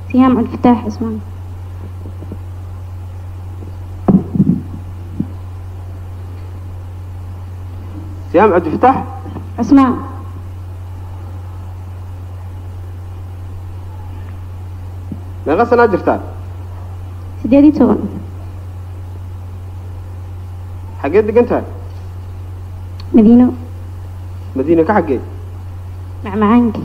siyaam cabdifataax cismaan siyaam cabdifataax cismaan meeqa sanaa jirtaa sideed iyo toban xaggee degan tahay madiino madiina ka xaggee macmacaanka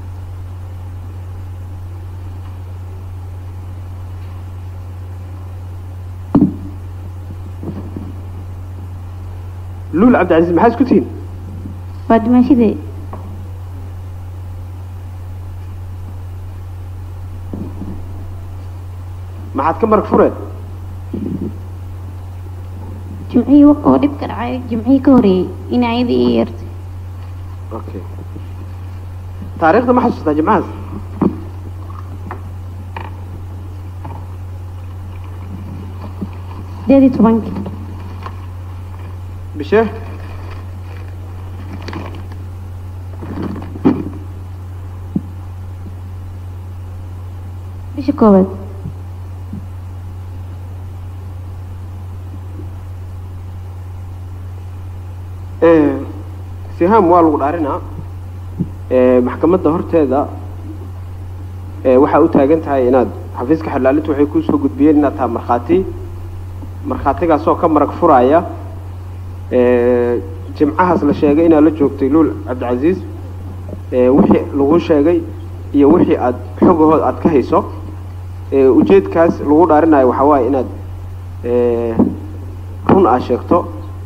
luul cabdicasiis maxaa isku tihiin waa dimaashidee maxaad ka marag fureen jimcihii waq oo dhib ka dhacay jimcihii ka horeeyey in ayada ii yeertay okay taariikhda ma xasuustaa jimcahaas sideed iyo tobanka bishee bisha koowaad sihaam waa lagu dhaarinaa maxkamadda horteeda waxaa u taagan tahay inaad xafiiska xalaalintu waxay kuu soo gudbiyeen inaad tahay markhaati markhaatigaasoo ka marag furaya jimcahaas la sheegay inaad la joogtay luul cabdicasiis wixii lagu sheegay iyo wixii aad xogahood aad ka hayso ujeedkaas lagu dhaarinayo waxaa waaye inaad run aad sheegto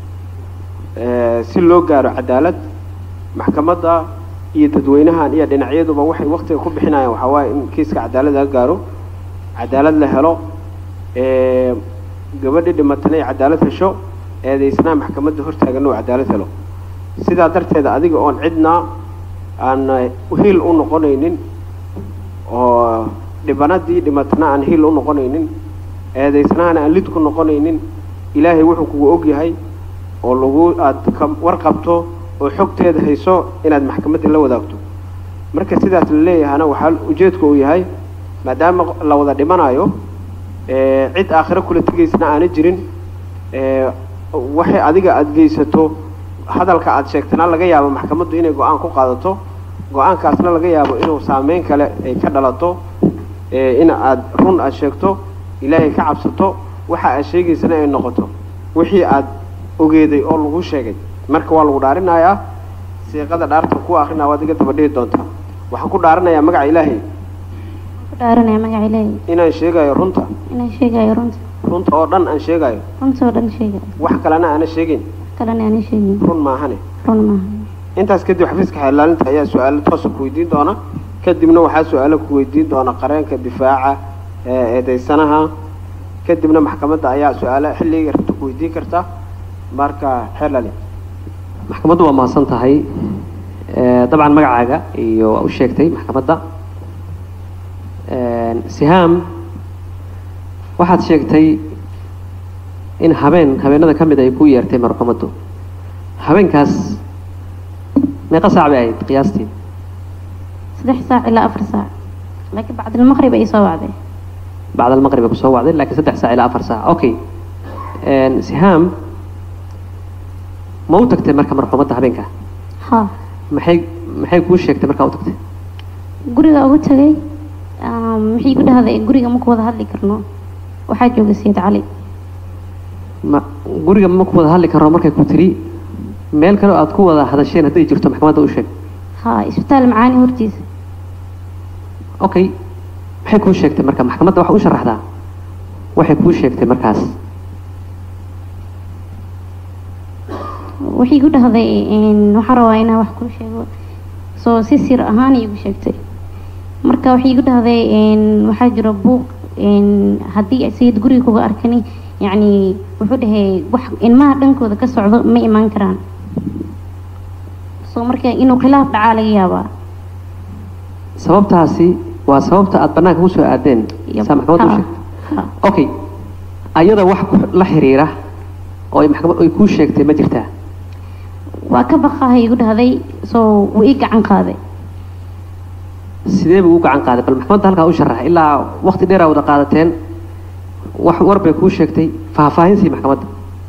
si loo gaaro cadaalad maxkamadda iyo dadweynahan iyo dhinacyaduba waxay waktiga ku bixinayaan waxaa waaye in kiiska cadaalad laga gaaro cadaalad la helo gabadhii dhimatana ay cadaalad hesho eedaysnaa maxkamadda hortaaganna uu cadaalad helo sidaa darteeda adiga oon cidna aan hiil u noqonaynin oo dhibanadii dhimatana aan hiil u noqonaynin eedaysnahana aan lid ku noqonaynin ilaahay wuxuu kugu ogyahay oo lagu aada ka warqabto oo xogteeda hayso inaad maxkamadda la wadaagto marka sidaas la leeyahana waxaa ujeedku uu yahay maadaama la wada dhimanayo cid aakhiro kula tegaysna aana jirin waxay adiga aada geysato hadalka aada sheegtana laga yaabo maxkamaddu inay go-aan ku qaadato go-aankaasna laga yaabo inuu saameyn kale ay ka dhalato in aada run aada sheegto ilaahay ka cabsato waxa aad sheegaysana ay noqoto wixii aada ogeeday oo lagu sheegay marka waa lagu dhaarinayaa siiqada dhaarta ku akrinaa waad iga daba dhihi doontaa waxaan ku dhaarinayaa magaca ilaahay ku dhaaranaya magaca ilaahay inaan sheegayo runta inaan sheegayo runta runta oo dhan aan sheegayo runta oo dhan sheegayo wax kalena aana sheegin kalena aanan sheegin run maahane run maaha intaas kadib xafiiska xeelaalinta ayaa su-aalo toosa ku weydiin doona kadibna waxaa su-aalo ku weydiin doona qareenka difaaca ee eedaysanaha kadibna maxkamadda ayaa su-aalo xilliga rabta ku weydiin karta marka xeelali maxkamaddu waa mahadsan tahay dabcan magacaaga iyo waa u sheegtay maxkamadda sihaam waxaad sheegtay in habeen habeenada ka mid ay ku yeertay marxumaddu habeenkaas meeqa saac bay ahayd qiyaastii saddex saac ilaa afar saac laakiin bacdilmaqrib ay soo wacday bacd almaqrib ay kusoo wacday laakiin saddex saac ilaa afar saac okay sihaam ma u tagtay marka marxumadda habeenka ha maxay maxay kuu sheegtay markaa u tagtay guriga ugu tagay maxay ku dhahday guriga ma ku wada hadli karno waxaa jooga sayid cali ma guriga ma ku wada hadli karno markay ku tiri meel kale oo aad ku wada hadasheen hadday jirto maxkamadda u sheeg ha isbitaal macaani hortiisa okay maxay kuu sheegtay marka maxkamadda waxa u sharaxdaa waxay kuu sheegtay markaas waxay ku dhahday waxaan rabaa inaan wax kuu sheego soo si sir ahaan iigu sheegtay marka waxay igu dhahday waxaa jira buuq haddii sayid guriga kuga arkani yacni wuxuu dhahay wax ilmaha dhankooda ka socdo ma imaan karaan soo marka inuu khilaaf dhacaa laga yaabaa sababtaasi waa sababta aad banaanka kusoo aadeen saa maxkamadda u sheegtay Ha. okay ayada wax ku- la xiriira oo ay maxkamad ay kuu sheegtay ma jirtaa waa ka baqaha igu dhahday soo wuu ii gacan qaaday sidee buu u gacan qaaday bal maxkamadda halkaa u sharaxa ilaa waqti dheeraa wada qaadateen wax war bay kuu sheegtay faahfaahinsii maxkamadda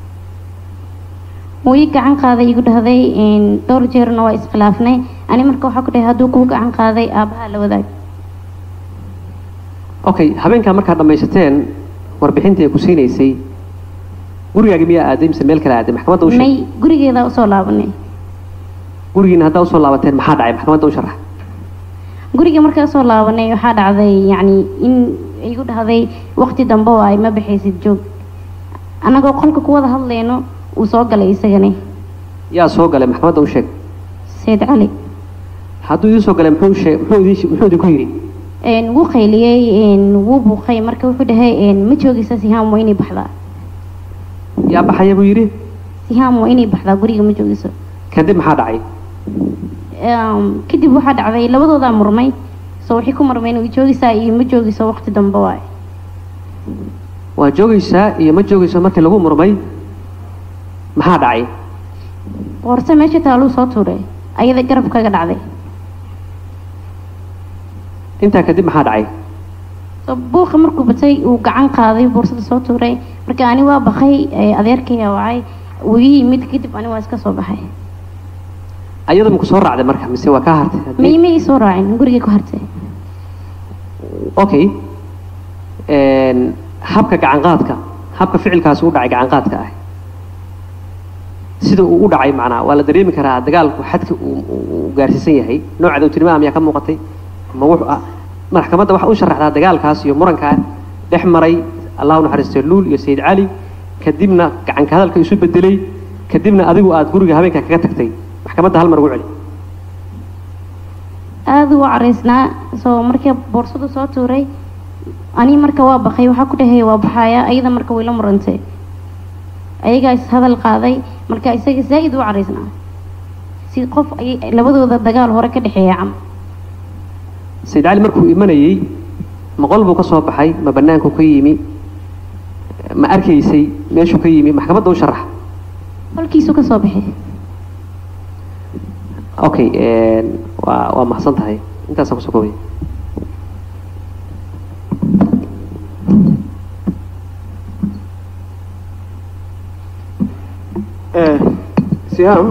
wuu ii gacan qaaday igu dhahday dhowr jeerna waa iskhilaafnay ani marka waxaa ku dhahay hadduu kuu gacan qaaday aabbaha la wadaag okay habeenkaa markaad dhammaysateen warbixintii ay ku siinaysay gurigaagi miyaa aaday mise meel kale aaday maxkamadda u sheeg may gurigeedaa usoo laabanay gurigiina haddaa usoo laabateen maxaa dhacay maxkamadda u sharax guriga markaa usoo laabanay waxaa dhacday yacni in igu dhahday waqti dambe oo ay ma baxaysid joog annagoo qolka ku wada hadlayno uu soo galay isagani yaa soo galay maxkamadda u sheeg sayid cali hadduu idiin soo galay muxuu sheeg muxuu idin muxuu idinku yidhi Een, wuu qayliyey een, wuu buuqay marka wuxuu dhahay een, ma joogaysa sihaam waa inay baxdaa yaa baxaya buu yidhi sihaam waa inay baxdaa guriga ma joogayso kadib maxaa dhacay Een, kadib waxaa dhacday labadoodaa murmay so waxay ku murmeen way joogaysaa iyo ma joogayso waqti dambe waay waa joogaysaa iyo ma joogayso markii lagu murmay maxaa dhacay boorse meesha taaluu soo tuuray ayada garab kaga dhacday intaa kadib maxaa dhacay so buuqa markuu batay uu gacan qaaday boorsada soo tuuray marka ani waa bakay ee, adeerkaya wacay wuu ii yimid kadib ani waa iska soo baxay ayada maku soo raacday marka mise waa kaa hartay Haddii- may ma ii soo raacin guriga ku hartay okay Een, habka gacan qaadka habka ficilkaasi u dhacay gacan qaadka ah sida uu u dhacay macnaa waa la dareemi karaa dagaalku xadka uu uu- uu gaarsiisan yahay nooca dowtinimaha miyaa ka muuqatay ma wuxuu ah maxkamadda waxa u sharaxdaa dagaalkaas iyo murankaa dhex maray allahu naxariistay luul iyo sayid cali kadibna gacanka hadalka isu bedelay kadibna adigu aad guriga habeenka kaga tagtay maxkamadda hal mar ugu celi aada u caraysnaa soo markii boorsadu soo tuuray ani marka waa bakay waxaa ku dhahay waa baxaya ayada marka way la murantay ayagaa is hadal qaaday marka isaga zaa'id u caraysnaa si qof ay labadooda dagaal hore ka dhexeeya cam sayid cali markuu imanayey ma qol buu ka soo baxay ma banaanku ka yimi ma arkaysay meeshuu ka yimi maxkamadda u sharax qolkiisu ka soo baxay okay een, waa waa mahadsan tahay intaasaan kusoo koobaya Eh, sihaam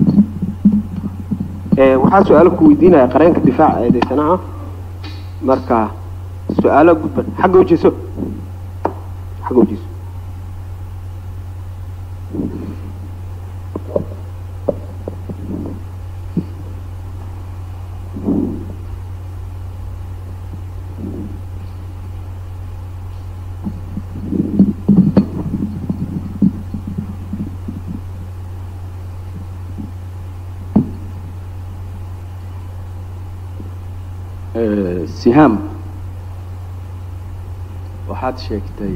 eh, waxaa su-aalo ku weydiinaya qareenka difaaca eedeysanaha marka su-aalo gudban xagga ujeeso xagga ujeeso Eh, sihaam waxaad sheegtay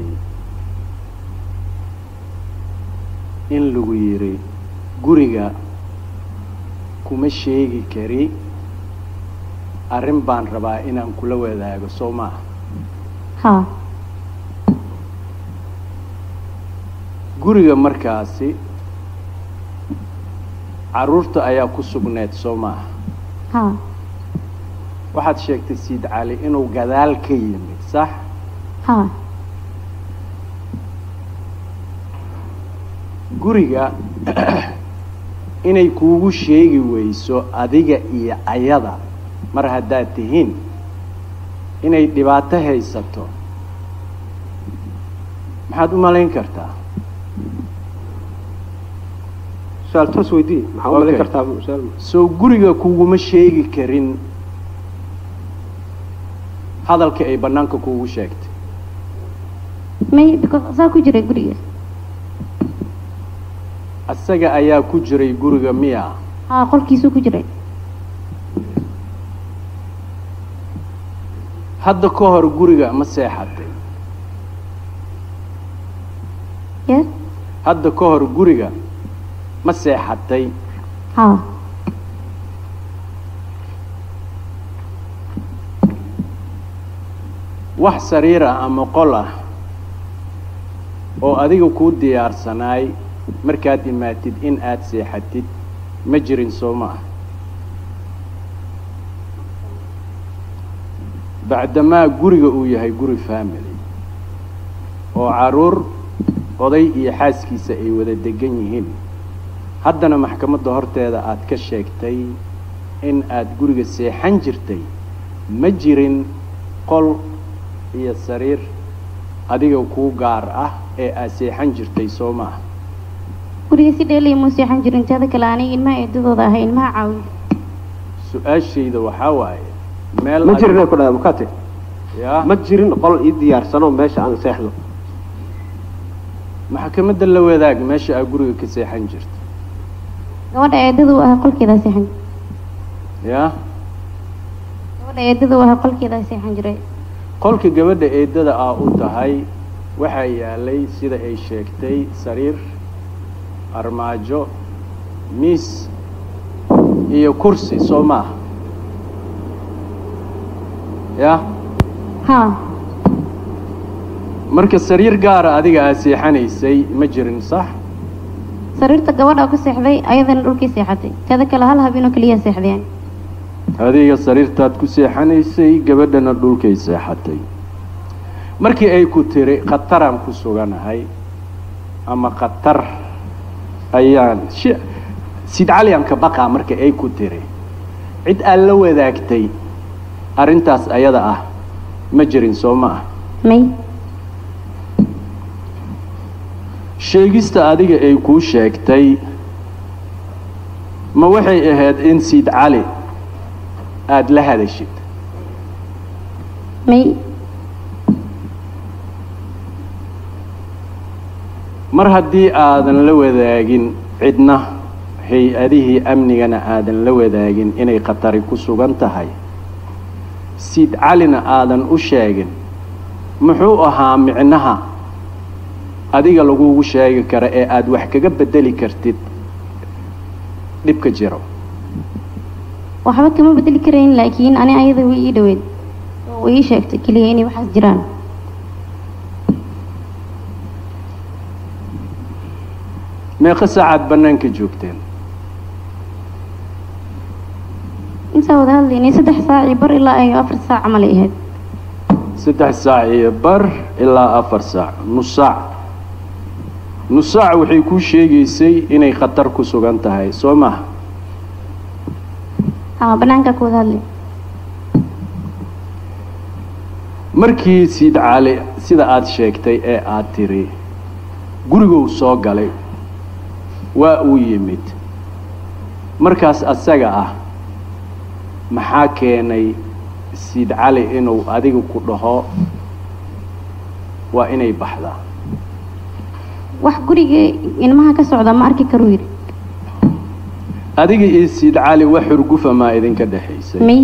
in lagu yidhi guriga kuma sheegi kari arrin baan rabaa inaan kula wadaago soo maaha haa guriga markaasi carruurta ayaa ku sugneed soo maaha haa waxaad sheegtay siid cali inuu gadaal ka yimid sax haa guriga inay kuugu sheegi weyso adiga iyo ayada mar haddaad tihiin inay dhibaato haysato maxaad u malayn kartaa su-aal toos weydii maxaa u malayn Okay. kartaa su-aal soo guriga kuguma sheegi karin hadalka ay bannaanka kuugu sheegtay may because saa ku jiray guriga asaga ayaa ku jiray guriga miya haa qolkiisuu ku jiray hadda ka hor guriga ma seexatay ye hadda ka hor guriga ma seexatay haa wax sariir ah ama qol ah oo adiga kuu diyaarsanaay markaad imaatid in aad seexatid ma jirin soo ma ah bacdamaa guriga uu yahay guri family oo caruur oday iyo xaaskiisa ay wada degan yihiin haddana maxkamadda horteeda aad ka sheegtay in aad guriga seexan jirtay ma jirin qol iyo sariir adiga kuu gaar ah ee aad seexan jirtay soo maaha guriga si dheelay muu seexan jirin teeda kale aniga ilmaha eedadooda ahay ilmaha caawiyo su-aashayda waxaa waaye meel ma adi- jirin ku dhahay mukate yaa ma jirin qol ii diyaarsanoo meesha aan seexdo maxkamadda la wadaag meesha aad guriga ka seexan jirta gabadha eedada u ahay qolkeedaa seexan yaa gabadha eedada u ahay qolkeedaa seexan jiray qolka gabadha eedada ah u tahay waxaa yaalay sida ay sheegtay sariir armaajo miis iyo kursi soo maaha yaa haa marka sariir gaara adiga aad seexanaysay ma jirin sax sariirta gabadha ku seexday ayadana dhulkii seexatay teeda kale hal habeenoo keliya seexdeen adiga sariirtaad ku seexanaysay gabadhana dhulkay seexatay markii ay ku tiri khataraan ku suganahay ama khatar ayaan shi sid calyanka baqaa marka ay ku tiri cid aad la wadaagtay arrintaas ayada ah ma jirin soo ma ah may sheegista adiga ay kuu sheegtay ma waxay ahayd in siid cali aada la hadashid may mar haddii aadan la wadaagin cidna hay-adihii amnigana aadan la wadaagin inay khatari ku sugan tahay siid calina aadan u sheegin muxuu ahaa micnaha adiga lagugu sheegi kara ee aada wax kaga bedeli kartid dhibka jiro waxba kama bedeli karayn laakiin ani ayada way ii dhaweyd oo way ii sheegtay keliya inay waxaas jiraan meeqa saacaad bannaanka joogteen intaa wada hadlaynay saddex saac iyo bar ilaa ay afar saac camal ay ahayd saddex saac iyo bar ilaa afar saac nus saac nus saac waxay kuu sheegaysay inay khatar ku sugan tahay soo maha haa banaankaa ku wada hadlay markii siid cali sida aada sheegtay ee aada tiri guriguu soo galay waa uu yimid markaas asaga ah maxaa keenay siid cali inuu adiga ku dhaho waa inay baxdaa wax guriga ilmaha ka socda ma arki karuu yidhi adiga iyo siid cali wax xurgufa maa idinka dhexaysay may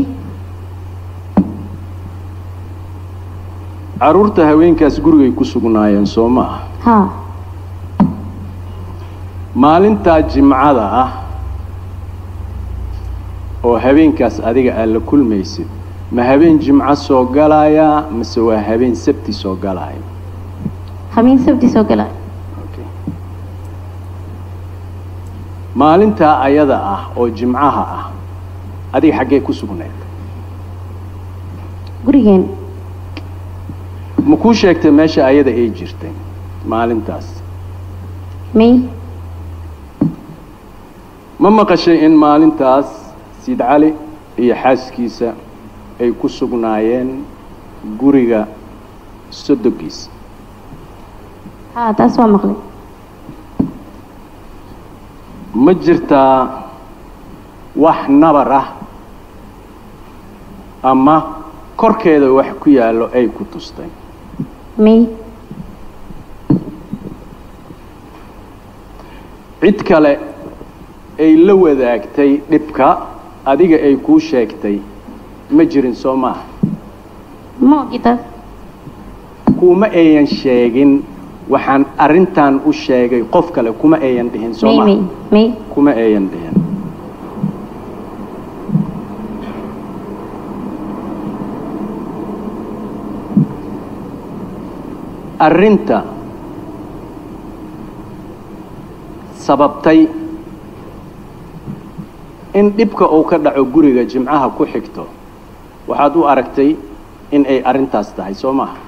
carruurta haweenkaas gurigay ku sugnaayeen soo ma ah haa maalintaa jimcada ah oo habeenkaas adiga aad la kulmaysid ma habeen jimco soo galayaa mase waa habeen sabti soo galaya habeen sabti soo gala Okay. maalintaa ayada ah oo jimcaha ah adiga xaggee ku sugnayd gurigeen ma kuu sheegtay meesha ayada ay jirtay maalintaas may ma maqashay in maalintaas siid cali iyo xaaskiisa ay ku sugnaayeen guriga sodogiisa haa taas waa maqlay ma jirtaa wax nabar ah ama korkeeda wax ku yaallo ay ku tustay may cid kale ay la wadaagtay dhibka adiga ay kuu sheegtay ma jirin soo maaha ma ogi taas kuma ayan sheegin waxaan arrintan u sheegay qof kale kuma ayan dhihin soo may may maaha may kuma ayan dhihin arrinta sababtay in dhibka uu ka dhaco guriga jimcaha ku xigto waxaad u aragtay in ay arrintaas tahay soo maaha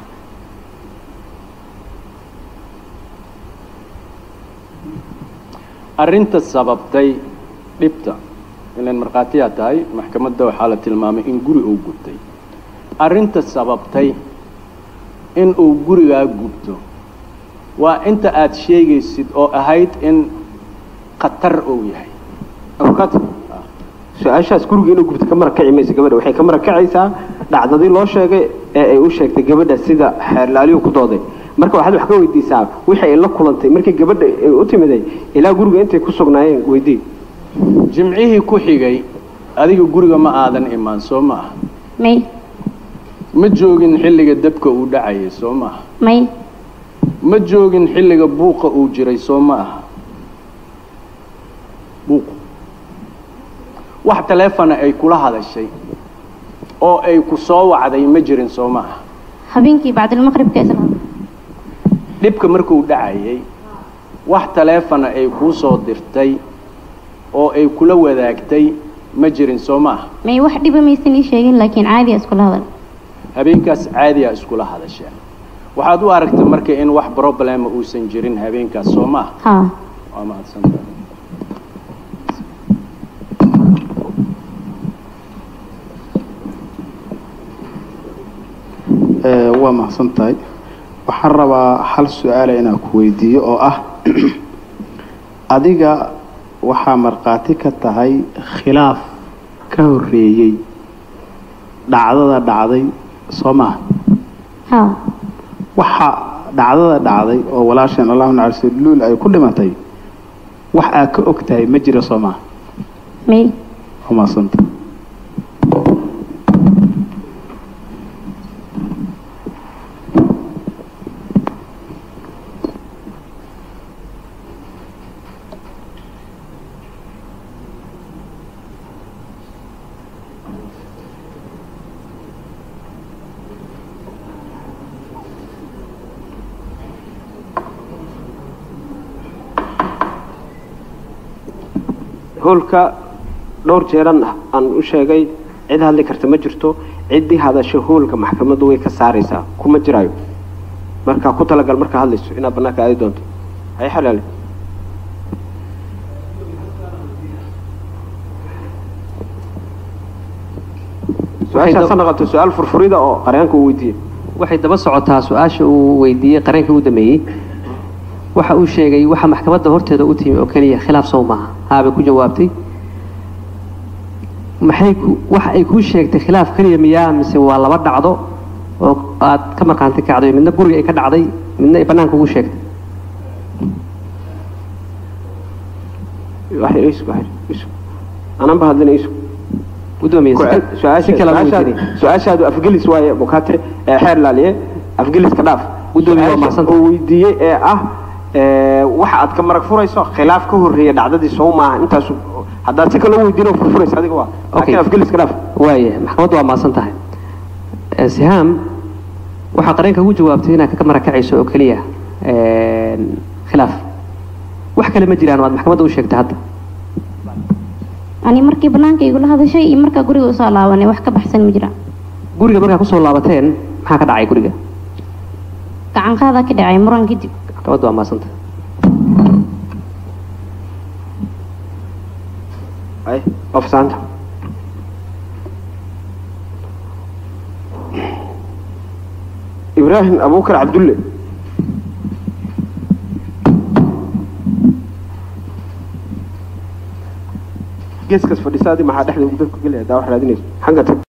arrinta sababtay dhibta ilan markhaatiyaa tahay maxkamadda waxaa la tilmaamay in guri uu gubtay arrinta sababtay in uu gurigaa gubto waa inta aad sheegaysid oo ahayd in khatar uu yahay abukaat su-aashaas guriga inuu gubto ka marakaci maysa gabadha waxay ka marakacaysaa dhacdadii loo sheegay ee ay u sheegtay gabadha sida xeerlaaliyu ku dooday marka waxaad wax ka weydiisaa wixii ay la kulantay markii gabadha ay u timiday ilaa guriga intay ku sugnaayeen weydii jimcihii ku xigay adiga guriga ma aadan imaan soo ma aha may ma joogin xilliga dabka uu dhacayay soo ma aha may ma joogin xilliga buuqa uu jiray soo ma aha buuqu wax taleefona ay kula hadashay oo ay ku soo wacday ma jirin soo ma aha habeenkii bacdilmaqribka isla dhibka markuu dhacayay wax taleefona ay kuu soo dirtay oo ay kula wadaagtay ma jirin soo ma aha may wax dhiba maysan ii sheegin laakiin caadi a iskula hadal habeenkaas caadiya iskula hadasheen waxaad u aragtay marka in wax problema uusan jirin habeenkaas soo ma aha haa waa mahadsantahay Ee, waa mahadsan tahay waxaan rabaa hal su-aala inaan ku weydiiyo oo ah adiga waxaa markhaati ka tahay khilaaf ka horreeyey dhacdada dhacday soo maaha haa waxa dhacdada dhacday oo walaasheen allahu naxariiso luul ay ku dhimatay wax aad ka og tahay ma jira soo maaha may waa mahadsantahay hoolka dhowr jeeran aan u sheegay cid hadli karta ma jirto ciddii hadasho hoolka maxkamaddu way ka saaraysaa kuma jiraayo marka ku talagal markaa hadlayso inaad bannaanka aadi doonto hay xalaale su-aashaas ha noqoto su-aal furfurida oo qaryaanka uu weydiiyey waxay daba socotaa su-aasha uu weydiiyey qareenkii u dambeeyey waxa uu sheegay waxa maxkamadda horteeda u timi oo keliya khilaaf sow maaha haabay ku jawaabtay maxay ku waxa ay kuu sheegtay khilaaf keliya miyaa mise waa laba dhacdo oo aad ka markhaanti kacday midna guriga ay ka dhacday midna ay bannaanka ugu sheegtay wax yar isu wax yar isu ananba hadlina isu gudoomiye Ku cel- su-aasha- si kale su-aashaad- weydiinay su-aashaadu afgelis waaye bukaate ee xeer laaliye afgeliska dhaaf Gudoomiye waa Su-aasha mahadsantahay. uu weydiiyey ee ah ee, waxa aad ka marag furayso khilaaf ka horreeya dhacdadii sow maaha intaasu haddaad si kale u weydiino furfuraysa adiga waa laakiin Okay. afgeliska dhaaf waaya maxkamaddu waa mahadsan tahay Eh, sihaam waxaa qareenka ugu jawaabtay inaad ka marakacayso oo keliya een, khilaaf wax kale ma jiraan waad maxkamadda u sheegtay hadda ani markii banaanka igula hadashay iyo markaa guriga usoo laabanay wax ka baxsan ma jiraan guriga markaa kusoo laabateen maxaa ka dhacay guriga gacan qaadaa ka dhacay muran kadib maxkamaddu waa mahadsan tahay ay ofsaanta ibraahim abubakar cabdulle geeskas fadhisaadii maxaa dhexda ugu dadku gelaya daa wax raadinayso xagga tag